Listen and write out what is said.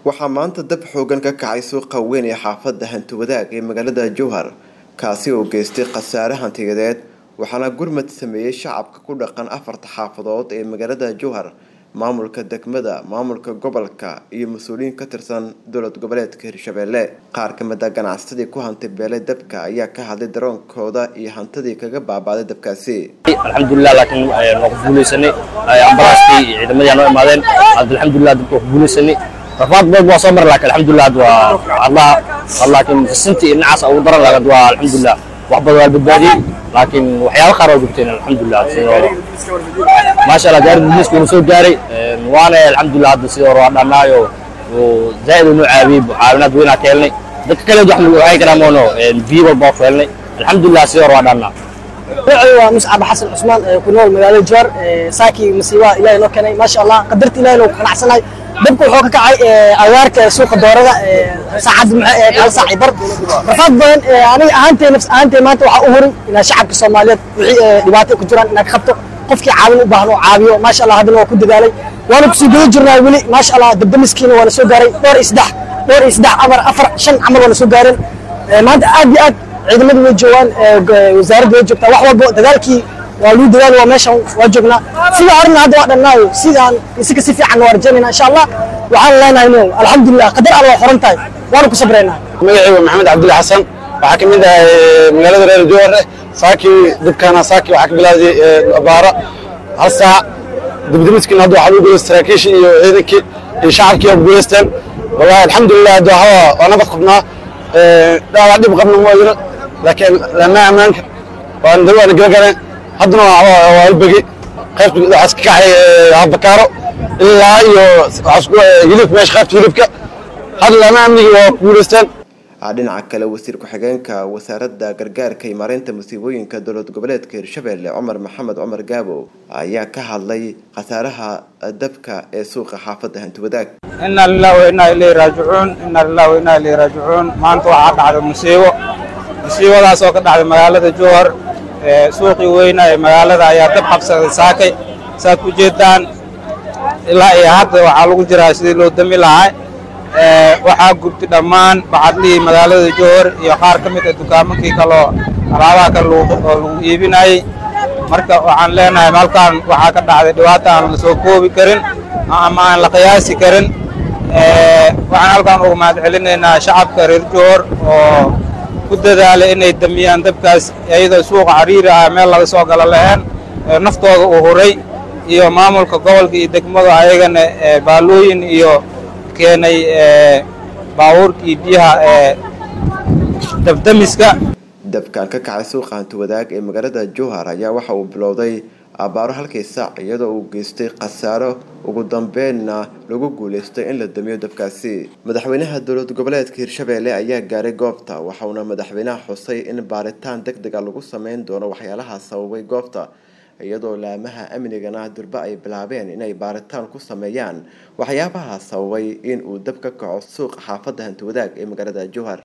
waxaa maanta dab xoogan ka kacay suuqa weyn ee xaafadda hantiwadaag ee magaalada jowhar kaasi oo geystay khasaare hantiyadeed waxaana gurmad sameeyey shacabka ku dhaqan afarta xaafadood ee magaalada jowhar maamulka degmada maamulka gobolka iyo mas-uuliyiin ka tirsan dowlad goboleedka hirshabeelle qaar ka mid a ganacsadii ku hantay beelay dabka ayaa ka hadlay daroonkooda iyo hantidii kaga baabaaday dabkaasi alxamdulilah laakiin waa ku guulaysanay ambalaastii iyo ciidamadii noo imaadeen alxamdulilah dabka waa ku guulaysanay rafaad badan waa soo maray laakiin alxamdulilah hadda waa allah laakiin sintii dhinacaas ugu daran laakiin waa alxamdulilah wax badan waa badbaadiyey laakiin waxyaabo qaar waa gubteen alxamdulilah sidooda maasha allah gaari booliiska wuu soo gaaray waana alxamdulilah hadda sidoo hore waa dhannaayo zaa'id uu noo caawiyey caawinaad weynaa ka helnay dadka kale wax waxay karaan moono biyo walba waa ku helnay alxamdulilah sidoo hore waa dhannaa magacaygu waa muscab xasan cusmaan ku nool magaalada jowhar saakii masiibaha ilaahay noo keenay maasha allah qadarta ilaahay noo qanacsanahay dabka wuxuu ka kacay agaarka suuqa doorada saacad hal saac bar rafaad badan aniga ahaantay nafs ahaantay maanta waxaa u huray inaa shacabka soomaaliyeed wixii dhibaato ku jiraan inaa ka qabto qofkii caawin u baahan oo caawiyo maasha allah haddana waa ku dadaalay waana kusii guda jirnaa weli maasha allah dabdamiskiina waana soo gaaray dhowr iyo saddex dhowr iyo saddex amar afar shan camal waana soo gaareen maanta aad iyo aad ciidamadu way joogaan wasaaradda way joogtaa wax walbo dadaalkii waa luu dadaal waa meeshan waa joognaa sida horena hadda waa dhannaayo sidaan isika si fiican waa rajaynayna insha allah waxaan leenahay no alxamdulilah qadar alla waa xoran tahay waana ku sabraynaa magacaygu maxamed cabdulla xasan waxaa ka mid ah magaalada reer jowhare saakii dabkaana saakii waxaa ka bilaaday abaara hal saac dibdimiskiina hadda waxaa lagu guulaystay saraakiishii iyo ciidankii iyo shacabkii waa guulaysteen wallahi alxamdulilah hadda waxaa waa nabad qabnaa dhaawac dhib qabna ma jiro laakiin lama ammaanka waan dawaana gala galeen haddana waa albegi qaybta waxaas ka kaxay habakaaro ilaa iyo hilibka meesha qaybta hilibka hadda lama amnigi waa ku guulaysteen dhinaca kale wasiir ku-xigeenka wasaaradda gargaarka iyo maareynta musiibooyinka dowlad goboleedka hirshabeelle cumar maxamed cumar gaabo ayaa ka hadlay khasaaraha dabka ee suuqa xaafadda hantiwadaag ina lilah wa inaa ilayhi raajicuun ina lilah wa inaa ilayhi raajicuun maanta waxaa dhacday musiibo musiibadaas oo ka dhacday magaalada jowhar suuqii weyna ee magaalada ayaa dab qabsaday saakay saad ku jeedaan ilaa iyo hadda waxaa lagu jiraa sidii loo dami lahaa waxaa gubtay dhammaan bacadlihii magaalada jowhar iyo qaar ka mid a dukaamankii kaloo alaabaha kale oo lagu iibinayey marka waxaan leenahay halkaan waxaa ka dhacday dhibaata aan la soo koobi karin ama aan la qiyaasi karin waxaan halkaan uga mahad celinaynaa shacabka reer jowhar oo ku dadaalay inay damiyaan dabkaas iyadoo suuqa cariiri ah meel laga soo galo lahayn naftooda u huray iyo maamulka gobolka iyo degmadu ayagana baalooyin iyo keenay baabuurkii biyaha ee dabdamiska dabkan ka kacay suuqa hantiwadaag ee magaalada jowhar ayaa waxa uu bilowday abaaro halkii saac iyadoo uu geystay khasaaro ugu dambeynna lagu guulaystay in la damiyo dabkaasi madaxweynaha dowlad goboleedka hirshabeelle ayaa gaaray goobta waxauna madaxweynaha xusay in baaritaan deg dega lagu sameyn doono waxyaalaha sababay goobta iyadoo laamaha amnigana durbe ay bilaabeen inay baaritaan ku sameeyaan waxyaabaha sababay in uu dab ka kaco suuqa xaafadda hantiwadaag ee magaalada jowhar